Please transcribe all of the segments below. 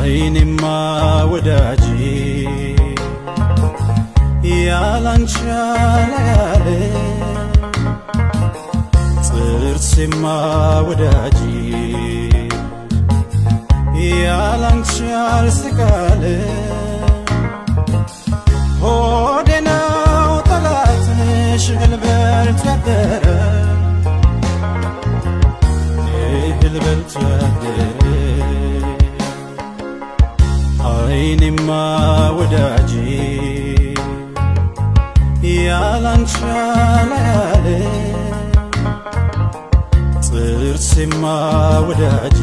አይኔማ ወዳጄ ያላንቺ ያላያለ ጥርሴማ ወዳጄ ያላንቺ ያልስቃለ ሆዴ ነው ጠላትሽ እህል በልቶ ያደረ እህል በልቶ ያደረ አይኔማ ወዳጄ ያላንቺ ያላያለ ጥርሴማ ወዳጄ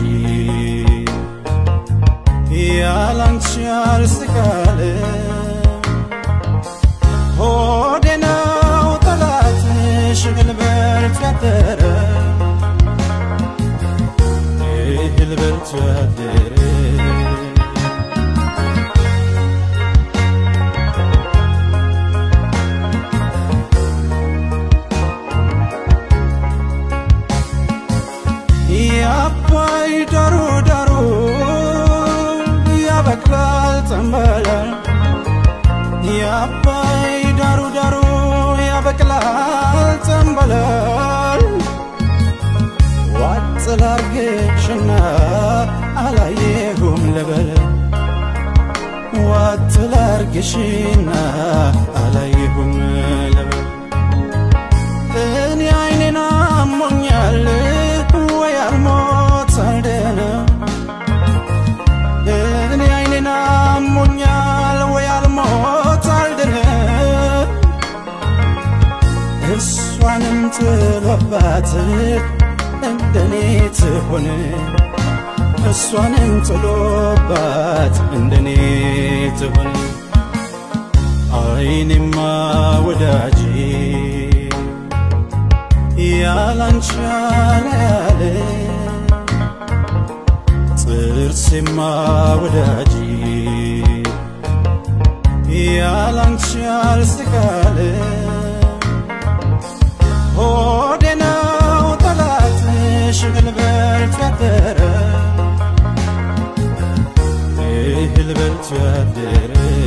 ያላንቺ ያልስቃለ ሆዴ ነው ጠላትሽ እህል በልቶ ያደረ እህል በልቶ ያደረ የአባይ ዳሩ ዳሩ ያበቅላል ጠንበላል የአባይ ዳሩ ዳሩ ያበቅላል ጠንበላል ዋጥ ላርግሽና አላየሁም ልበል ዋጥ ላርግሽና አላየሁም ልበል እኔ አይኔን አሞኛል ወይ አልሞት አልደነ እኔ አይኔን አሞኛል ወይ አልሞት አልደነ እሷንም ጥሎባት እንደኔ ትሆን እሷንም ጥሎባት እንደኔ ትሆን አይኔማ ወዳጄ ያላንቺ ያላያለ ጥርሴማ ወዳጄ ያላንቺ ያልስቃለ ሆዴ ነው ጠላትሽ እህል በልቶ ያደረ እህል በልቶ ያደረ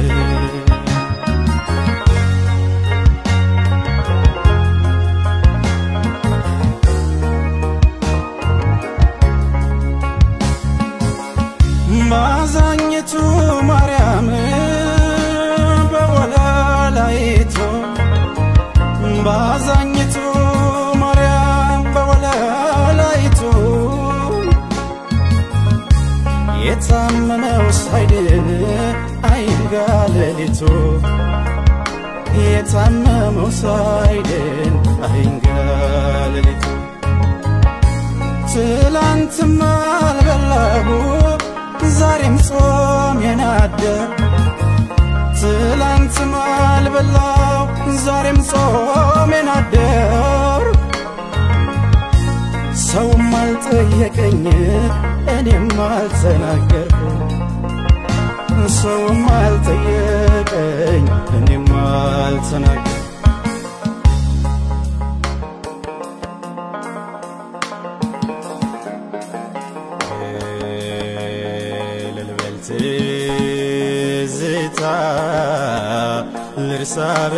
ባዛኝቱ ማርያም በወለላይቱ ባዛኝቱ ማርያም በወለላይቱ የታመመው ሳይድን አይንጋ ሌሊቱ የታመመው ሳይድን አይንጋ ሌሊቱ ትላንትም አልበላሁ ዛሬም ጾም የናደር ትላንትም አልበላው ዛሬም ጾም የናደር ሰውም አልጠየቀኝ እኔም አልተናገርኩ ሰውም አልጠየቀኝ እኔም አልተናገርኩ ልልበል ትዝታ ልርሳ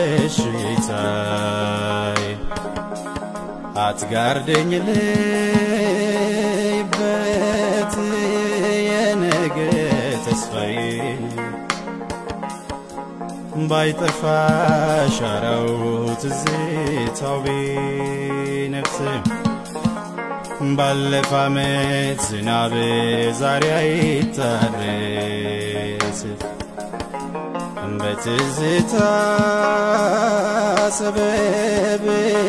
በሽታይ አትጋርደኝ ልይበት የነገ ተስፋዬ ባይጠፋ ሻራው ትዝታው ቢነፍስም ባለፈ ዓመት ዝናብ ዛሬ አይታረስ በትዝታ ሰበብ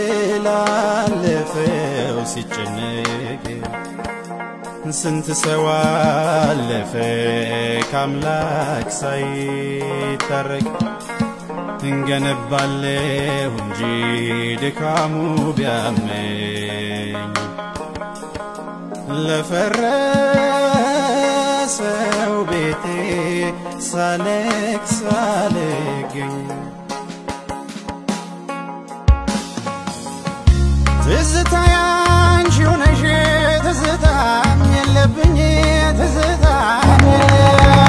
ላለፈው ሲጨነቅ ስንት ሰው አለፈ ከአምላክ ሳይታረቅ እንገነባለሁ እንጂ ድካሙ ቢያመኝ ለፈረሰው ቤቴ ሳለቅ ሳልገኝ ትዝታ ያንቺው ነሽ ትዝታም የለብኝ ትዝታም የለብኝ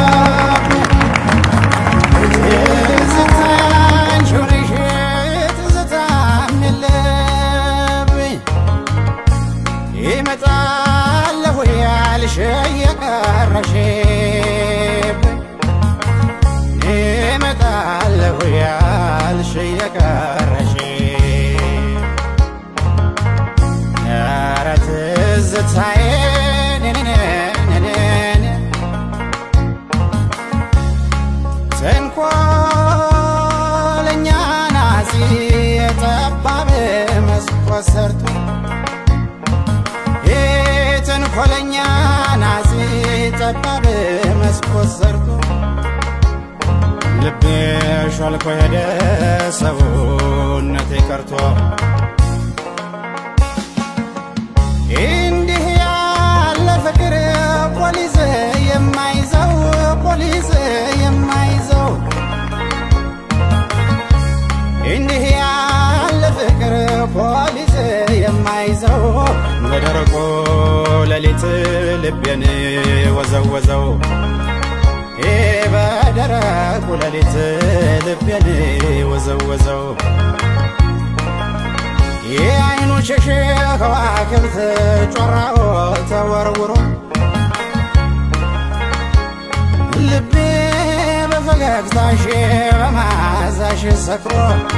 የቀረሽብኝ እመጣለሁ ያልሽ የቀረሽ ኧረ ትዝታዬ ነነነነነ ተንኮለኛ ናዚ የጠባብ መስኮት ሰርቶ የተንኮለኛ ናዚ ጠባብ መስኮት ሰርቶ ልቤ ሾልኮ ሄደ ሰውነቴ ቀርቶ እንዲህ ያለ ፍቅር ፖሊስ የማይዘው ፖሊስ የማይዘው እንዲህ ያለ ፍቅር ፖሊስ የማይዘው በደረቆ ሌሊት ልቤን ወዘወዘው በደረቁ ሌሊት ልቤን ወዘወዘው የአይኑ ሸሽ ከዋክብት ጮራው ተወርውሮ ልቤ በፈገግታሽ በማዛሽ ሰክሮ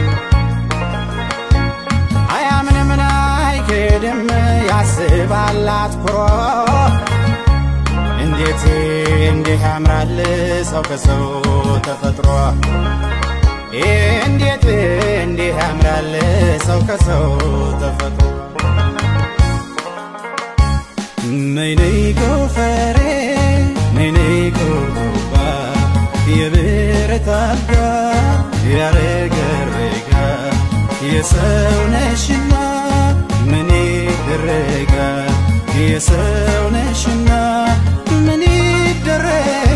አያምንም አይክድም ያስባል አትኩሮ እንዴት እንዲህ ያምራል ሰው ከሰው ተፈጥሮ እንዴት እንዲህ ያምራል ሰው ከሰው ተፈጥሮ ነይ ነይ ጎፈሬ ነይ ነይ ጎባ የብረት አልጋ ያረገረጋ የሰው ነሽና ምን ይደረጋ የሰው ነሽና ምን ይደረጋ